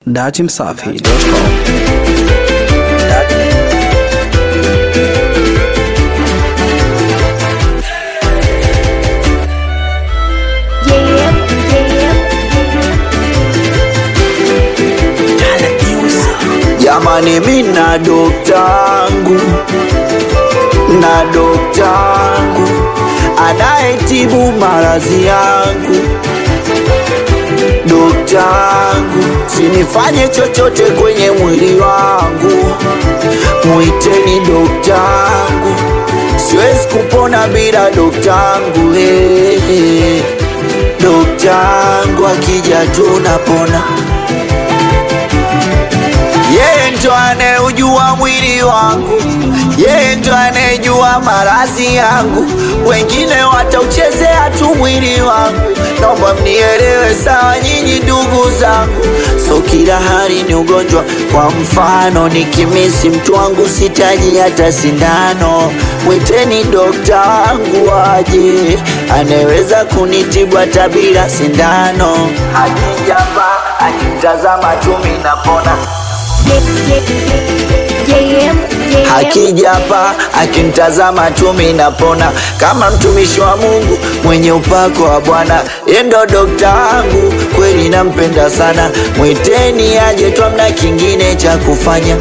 Datimsafi.com Yeah, yeah. Jamani, mina doktangu na doktangu anayetibu maradhi yangu. Doktangu, sinifanye chochote kwenye mwili wangu, mwiteni doktangu, siwezi kupona bila doktangu. Hey, hey. Doktangu akija tunapona yeye ndo anayeujua mwili wangu, yeye ndo anayejua maradhi yangu. Wengine watauchezea tu mwili wangu, naomba mnielewe sawa, nyinyi ndugu zangu. So kila hali ni ugonjwa. Kwa mfano, nikimisi mtu wangu sitaji hata sindano, mwiteni dokta wangu aje, anaweza kunitibu hata bila sindano. Akijapa akitazama tu mimi napona akija hapa akinitazama tu mimi napona, kama mtumishi wa Mungu mwenye upako wa Bwana. Yeye ndo dokta wangu, kweli nampenda sana, mwiteni aje tu, amna kingine cha kufanya.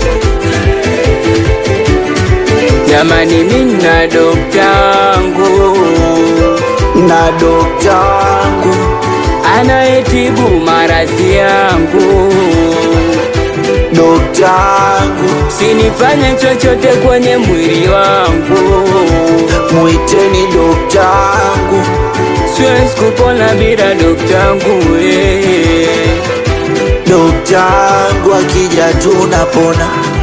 Jamani, mina doktangu Na dokta wangu anayetibu maradhi yangu, dokta wangu, sinifanye chochote kwenye mwili wangu, mwiteni dokta wangu, siwezi kupona bila doktangu eh. dokta wangu akija tunapona.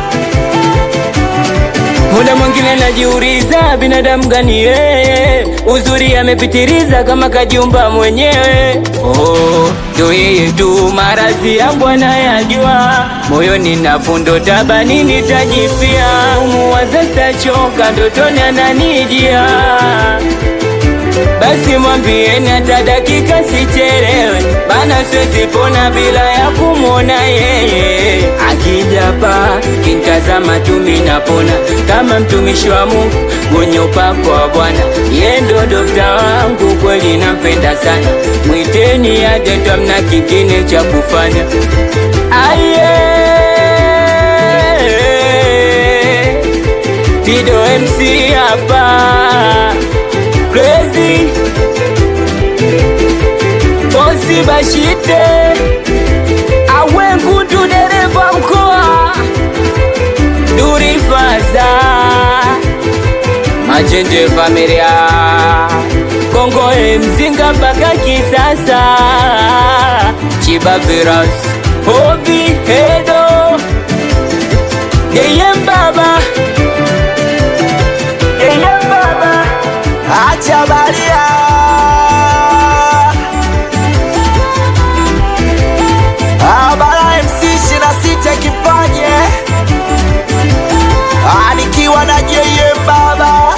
Muda mwingine najiuliza binadamu gani yeye, uzuri amepitiliza kama kajumba mwenyewe. Oh, ndo yeye tu, maradhi yangu anayajua, moyoni na fundo tabani nitajifia, umuwaza sitachoka, ndotoni ananijia basi mwambieni hata dakika sichelewe, bana siwezi pona bila ya kumwona yeye. Akija pa kintazama tu mimi napona, kama mtumishi wa Mungu mwenye upako wa Bwana. Yeye ndo dokta wangu, kweli nampenda sana, mwiteni aje tu, amna kingine cha kufanya. Aye, Tido MC hapa Crazy Bosi Bashite Awe Ngudu dereva mkoa Duri Faza Majenje familia Kongo e mzinga mpaka kisasa Chiba Viras Hobi Hedo Yeye mbaba Yeye mbaba Acha baria Abara MC shina sita kipanye Ah, nikiwa na JM baba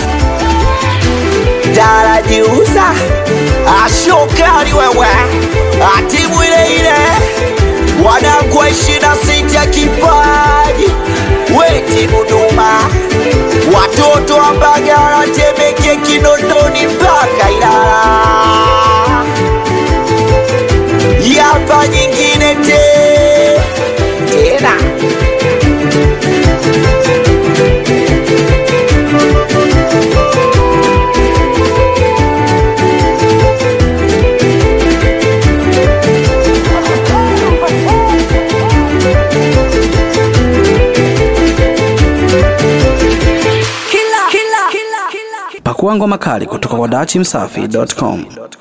Darajiuza Ashokari wewe Atimu ile ile Wanangu wa ishina sita kipaji Weti Dodoma Watoto wa Mbagala, Temeke, Kinondoni mpaka Ilala. Yapa nyingine te tena Pakua ngoma kali kutoka kwa Datimsafi.com.